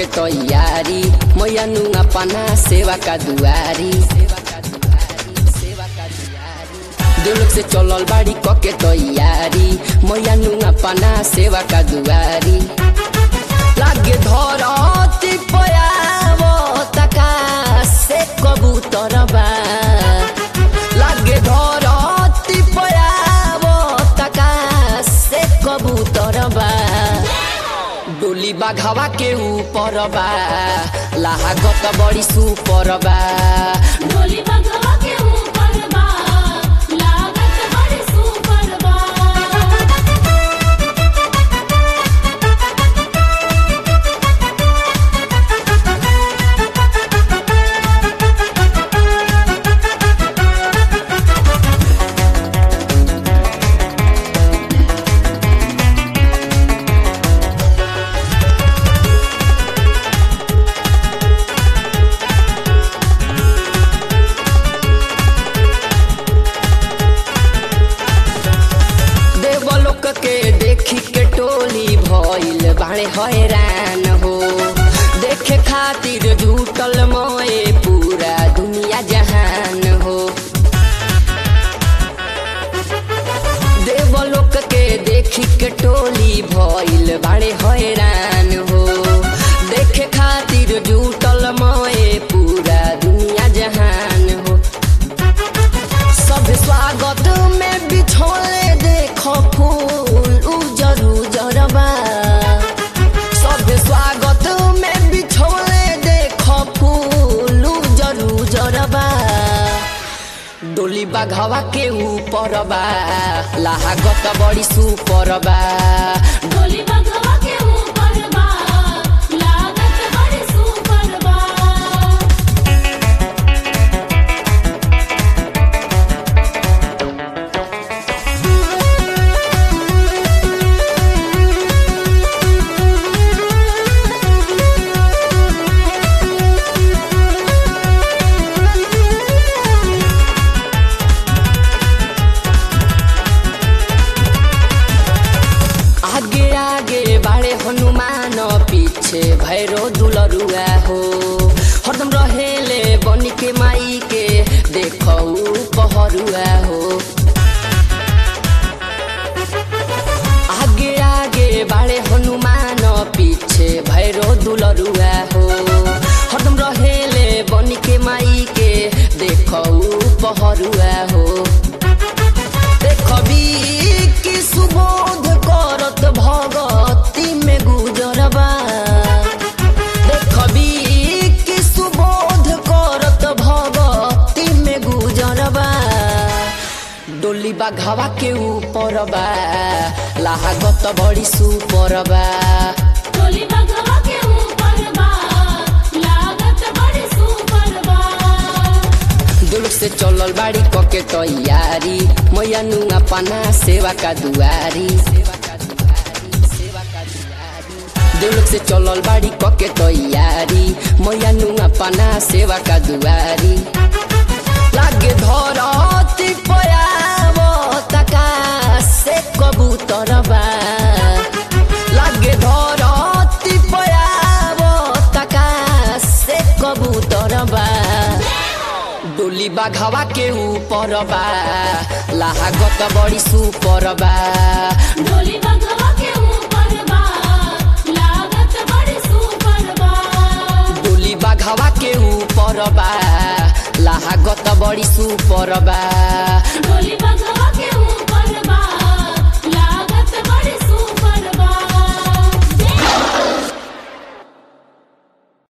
तैयारी मैया नुआ पना सेवा का दुआरी दिल से चलल बाड़ी कके तैयारी मैया नुआ पना सेवा का दुआरी लागे धरती पयावो तका से कबूतर बा लागे धरती पयावो तका से कबूतर बा डोली बाघवा के ऊपर बा लाहगत बड़ी सुपर बा डोली बगवा के ऊपर बा लागत बड़ी सुपर बा देवलोक के देखी के टोली भइल बाणे हैरान हो देखे खातिर जुटल मोए पूरा दुनिया जहान हो देवलोक के देखी के टोली भइल बाणे हैरान हो देखे खातिर जुटल मोए पूरा दुनिया जहान हो सब स्वागत में बिछोले देखो फूल उजर उजर बा सब स्वागत में बिछोले देखो फूल उजर उजर बा डोली बाघवा के ऊपर बा लाहगत बड़ी सुपर बा डोली बगवा के ऊपर बा लागत बड़ी सुपर बा आगे आगे बाड़े हनुमान पीछे भैरो दुलरुआ हो हरदम रहेले बनी के माई के देखौ पहरुआ हो आगे आगे बाड़े हनुमान पीछे भैरो दुलरुआ हो हरदम रहेले बनी के माई के देखौ पहरुआ हो देखबी कि सुबोध करत भगती में गुजरबा देखबी कि सुबोध करत भगती में गुजरबा डोली बाघवा के ऊपर बा लाहगत बड़ी सुपर बा डोली बगवा के ऊपर बा लागत बड़ी सुपर बा दुलुक से चलल बाड़ी कके तैयारी मैया नुआ पना सेवा का दुआरी दुलुक से चलल बाड़ी कके तैयारी मैया नुआ पना सेवा का दुआरी लागे धरती पयावो तका से कबूतर बा लागे धरती पयावो तका से कबूतर बा डोली बाघवा के ऊपर बा लाहगत बड़ी सुपर बा डोली बगवा के ऊपर बा लागत बड़ी सुपर बा डोली बाघवा के ऊपर बा लाहगत बड़ी सुपर बा डोली बगवा